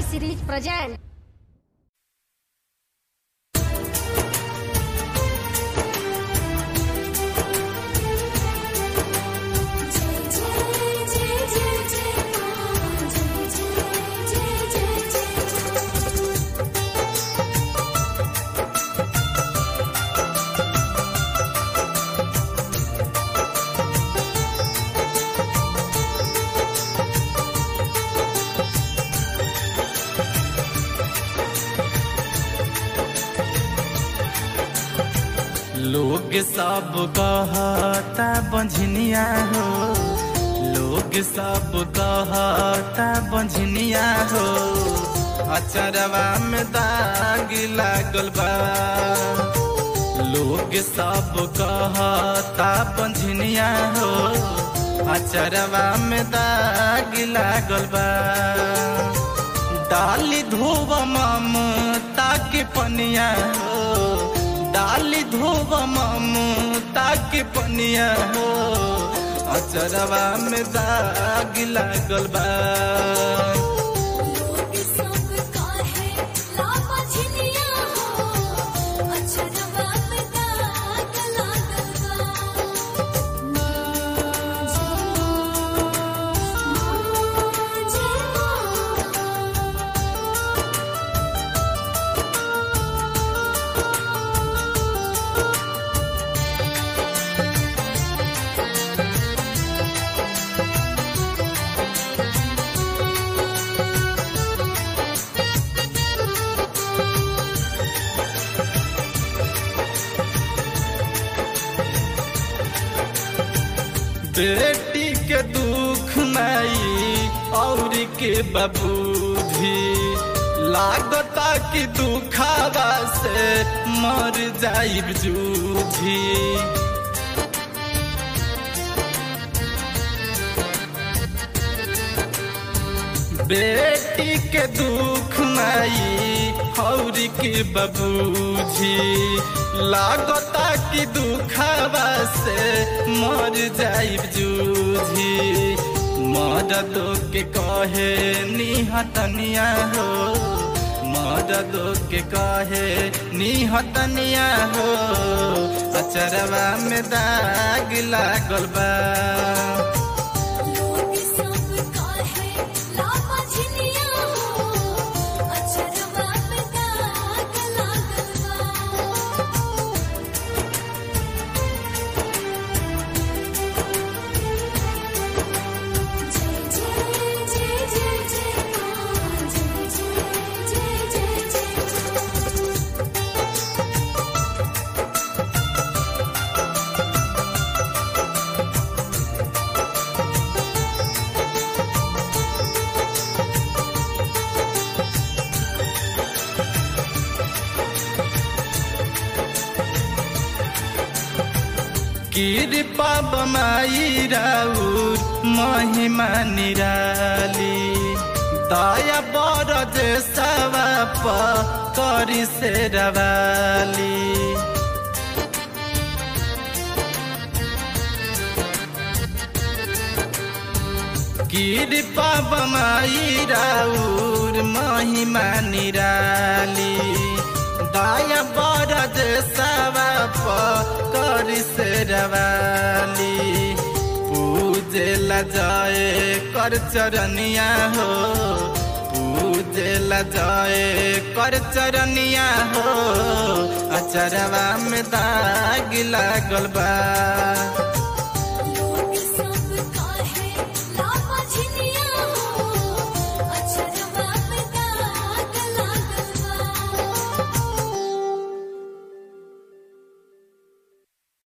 series present. लोग सब कहता बंझनिया हो लोग सब कहता बंझनिया हो अचरवा में दाग लागल बा लोग सब कहता बंझनिया हो अचरवा में दाग लागल बा डाली धोब ममता के पनिया हो डाली धोब ममता के पनिया हो अचरवा में दाग लागल बा बेटी के दुख नहीं और के बबूधी लागता कि दुखावा से मर जाइब जूझी बेटी के दुख नहीं और के बबूझी लागता कि दुखावा से मर जाइब जूझी मददो के कहे निहतनिया हो मददो के कहे निहतनिया हो अचरवा में दाग लागल बा कृपा बमाई राउर महिमा निराली दया बरज सवाप करी से रवाली कृपा बमाई राउर महिमा निराली दाया बरद सवाप करी से रवाली पूजे ला जाए कर चरनिया हो पूजे ला जाए कर चरनिया हो अचरवा में दाग लागल बा